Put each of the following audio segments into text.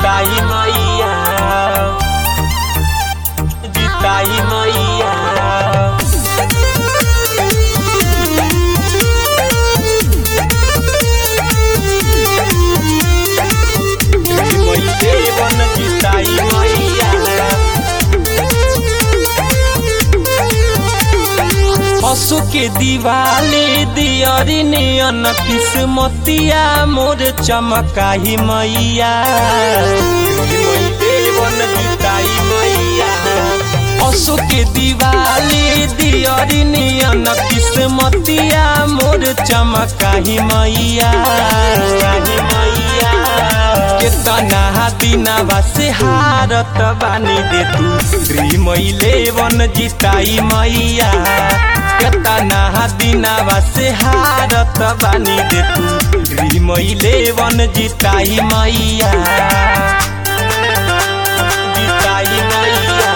जिताई मैया जिताई मैया मैले बन जिताई मैया पशु के दिवाली दियरी नियन किस्मतिया मोर चमकाही मैया पशु के दिवाली दियरी नियन किस्मतिया मोर चमकाही मैया केतना दिनवा से हारत बानी दे तू श्री मैले वन जिताई मैया केतना दिनवा से हारत बानी दे तू श्री मैले वन जिताई मैया जिताई मैया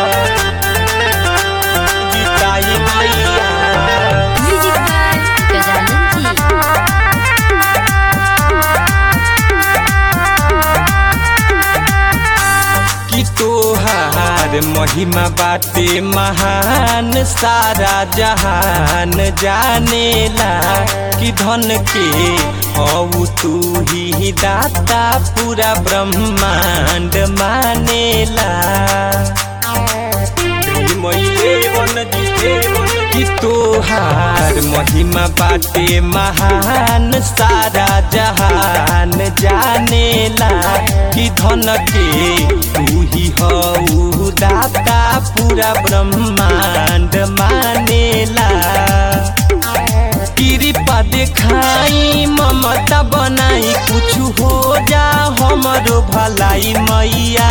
जिताई मैया म्यूजिक बाय गजानन जी कि तोहार महिमा बाटे महान सारा जहान जानेला कि धन के हऊ तू ही दाता पूरा ब्रह्मांड मानेला कि तोहार महिमा बाटे महान सारा जहान जानेला कि धन के तू ही हऊ दाता पूरा ब्रह्मांड मानेला कृपा देखाई ममता बनाई कुछ हो जा हमरो भलाई मैया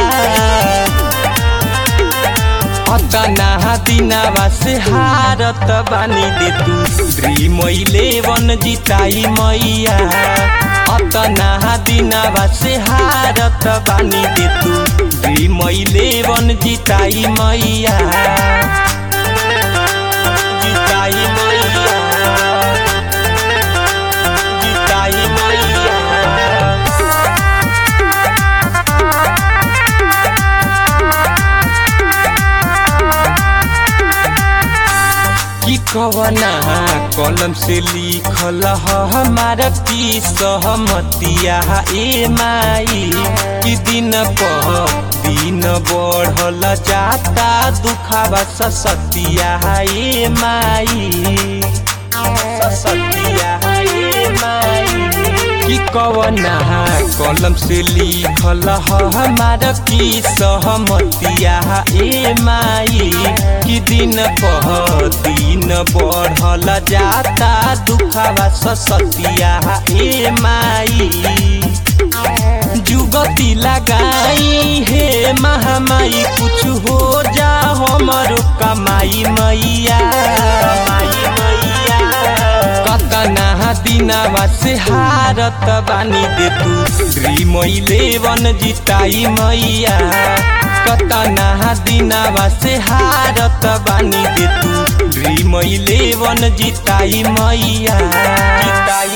अतना दिनवा से हारत बानी दे तू श्री मैले वन जिताई मैया अतना दिनवा से हारत बानी दे तू श्री मैले वन जिताई मैया जिताई मैया जिताई मैया कि कवना कलम से लिखल ह हमारा की सहमतिया ए माई कि दिन पर दिन बढ़ल जाता दुखावा ससतिया ए माई ससतिया ए माई कि कवना कलम से लिखल ह हमारा की सहमतिया ए माई कि दिन पर दिन बढ़ल जाता दुखावा ससतिया ए माई जुगती लगाई हे महामाई कुछ हो जा हमरो कमाई मैया कतना दिनवा से हारत बानी दे तू श्री मैले वन जिताई मैया कतना दिनवा से हारत बानी दे तू श्री मैले वन जिताई मैया जिताई